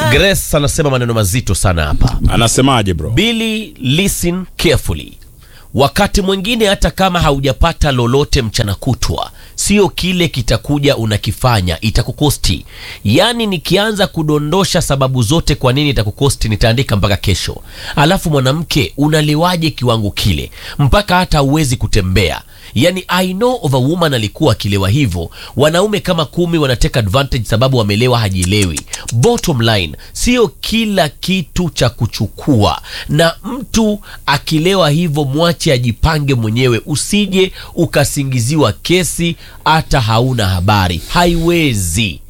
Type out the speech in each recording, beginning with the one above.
Grace anasema maneno mazito sana hapa. Anasemaje bro? Billy, listen carefully. Wakati mwingine hata kama haujapata lolote mchana kutwa, sio kile kitakuja unakifanya itakukosti. Yaani, nikianza kudondosha sababu zote kwa nini itakukosti, nitaandika mpaka kesho. Alafu mwanamke, unaliwaje kiwango kile mpaka hata huwezi kutembea? Yani, I know of a woman alikuwa akilewa hivyo. Wanaume kama kumi wanateka advantage sababu wamelewa, hajielewi. Bottom line, sio kila kitu cha kuchukua, na mtu akilewa hivyo mwache ajipange mwenyewe, usije ukasingiziwa kesi hata hauna habari. Haiwezi.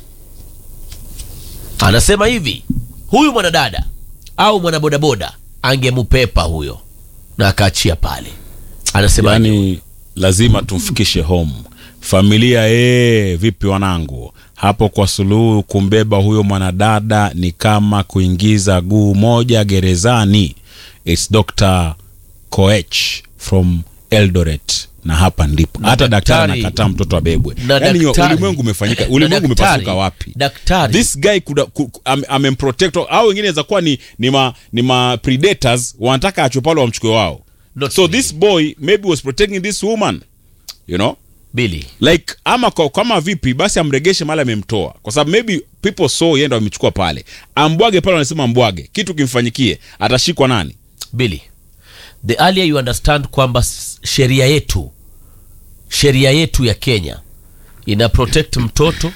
Anasema hivi, huyu mwanadada au mwanabodaboda angemupepa huyo na akaachia pale. Anasema Yani lazima tumfikishe home familia. Ee, vipi wanangu hapo kwa Suluhu? Kumbeba huyo mwanadada ni kama kuingiza guu moja gerezani. It's Dr. Koech from Eldoret, na hapa ndipo hata daktari daktari- anakataa mtoto abebwe. na Yani daktari- ulimwengu umefanyika, na ulimwengu daktari- umepasuka wapi? daktari- This guy could, could, am, amemprotect au wengine inaweza kuwa ni, ni, ma, ni ma predators wanataka achwe pale wamchukue wao. Not so really. this boy maybe was protecting this woman you know Billy, like ama kwa, kama vipi basi amregeshe mahali amemtoa kwa sababu maybe people saw yeye ndo amechukua pale ambwage pale wanasema ambwage kitu kimfanyikie atashikwa nani Billy, the earlier you understand kwamba s- sheria yetu sheria yetu ya Kenya ina protect mtoto,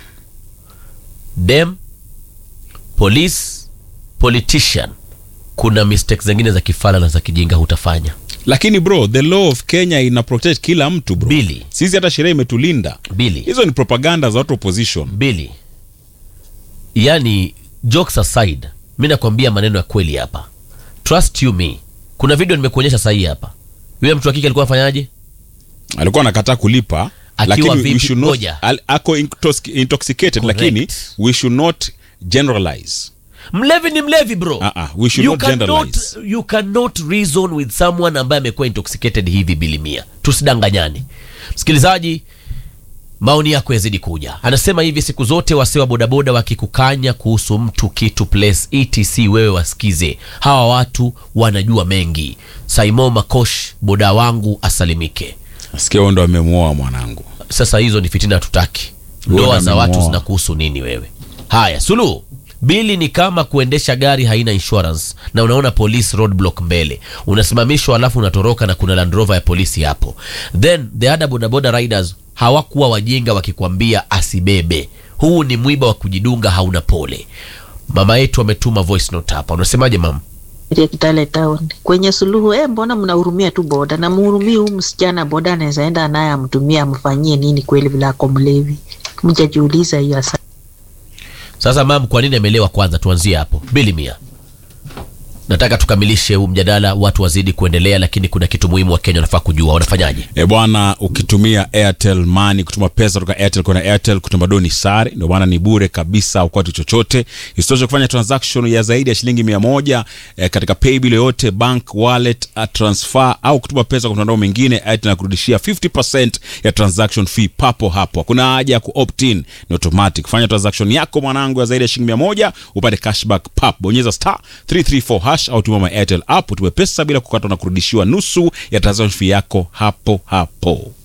dem, police, politician, kuna mistakes zingine za kifala na za kijinga hutafanya. lakini bro the law of Kenya ina protect kila mtu bro Billy. sisi hata sheria imetulinda Billy, hizo ni propaganda za watu opposition Billy, yani jokes aside, mi nakwambia maneno ya kweli hapa, trust you me. Kuna video nimekuonyesha sahii hapa, yule mtu wa kike alikuwa afanyaje? alikuwa anakataa kulipa Akiwa lakini vipi? we should not, Ngoja. al, ako intox- intoxicated Correct. lakini we should not generalize Mlevi ni mlevi bro. Ah, ah, we should you not cannot, generalize. you cannot reason with someone ambaye amekuwa intoxicated hivi bilimia. Tusidanganyane. Msikilizaji, maoni yako yazidi kuja. Anasema hivi, siku zote wasee wa bodaboda wakikukanya kuhusu mtu, kitu, place, etc, wewe wasikize. Hawa watu wanajua mengi. Saimo Makosh, boda wangu asalimike. nasikia huyo ndo amemwoa mwanangu Sasa hizo ni fitina, hatutaki. Huyo Ndoa za watu amemuoa. zinakuhusu nini wewe? Haya, Suluhu, bili ni kama kuendesha gari haina insurance na unaona police roadblock mbele, unasimamishwa alafu unatoroka na kuna Land Rover ya polisi hapo. Then the other bodaboda riders hawakuwa wajinga wakikwambia asibebe. Huu ni mwiba wa kujidunga, hauna pole. Mama yetu ametuma voice note hapa, unasemaje mama? ya Kitale Town kwenye Suluhu. Eh, mbona mnahurumia tu boda na mhurumii huu msichana? Boda anaweza enda naye amtumie amfanyie nini kweli vile ako mlevi? Mjajiuliza hiyo asa Sasa mam, kwa nini amelewa? Kwanza tuanzie hapo. Bili mia, nataka tukamilishe huu mjadala, watu wazidi kuendelea, lakini kuna kitu muhimu wa Kenya wanafaa kujua. Wanafanyaje? E bwana, ukitumia Airtel Money kutuma pesa kutoka Airtel kwenda Airtel, kutuma doni sare, ndio maana ni bure kabisa, ukwati chochote. Isitoshe kufanya transaction ya zaidi ya shilingi mia moja eh, katika paybill yoyote, bank wallet, uh, transfer au kutuma pesa kwa mtandao mwingine, Airtel inakurudishia 50% ya transaction fee papo hapo. Hakuna haja ya ku-opt in, ni automatic. Fanya transaction yako mwanangu ya zaidi ya shilingi mia moja upate cashback pap. Bonyeza star 334 hash au tuma my Airtel app, utume pesa bila kukatwa na kurudishiwa nusu ya transaction fee yako hapo hapo.